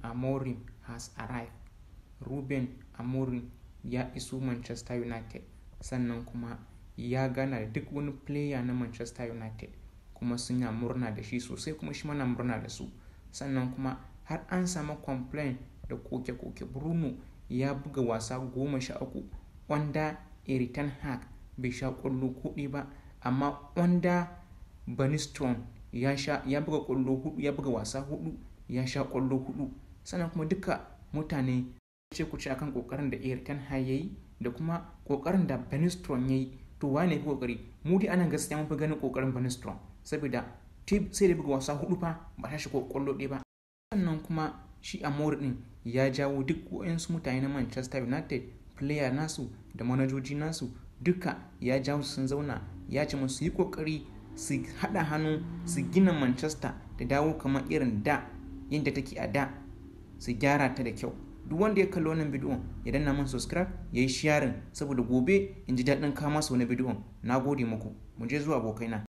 Amorim has arrived. Ruben Amorim ya iso Manchester United sannan kuma ya gana da duk wani player na Manchester United kuma suna murna da shi sosai kuma shi mana murna da su sannan kuma har an samu complain da koke-koke Bruno ya buga wasa goma sha uku wanda Eritan Hag bai sha ƙwallo kuɗi ba amma wanda Baniston ya sha ya buga ƙwallo hudu ya buga wasa hudu ya sha ƙwallo hudu sannan kuma duka mutane ce ku ce akan kokarin da Eritan Hag yayi da kuma kokarin da Baniston yayi to wane fi kokari mu dai anan gaskiya mun fi ganin kokarin Baniston saboda sai da buga wasa hudu fa ba ta shi ƙwallo ɗaya ba sannan kuma shi Amor din ya jawo duk waɗansu mutane na Manchester United player nasu da manajoji nasu duka ya jawo su sun zauna ya ce musu yi kokari su haɗa hannu su gina Manchester da dawo kamar irin da yadda take a da su gyara ta da kyau duk wanda ya kalli wannan bidiyon ya danna min subscribe ya yi sharing saboda gobe in ji daɗin kama su wani bidiyon na gode muku mu je zuwa abokaina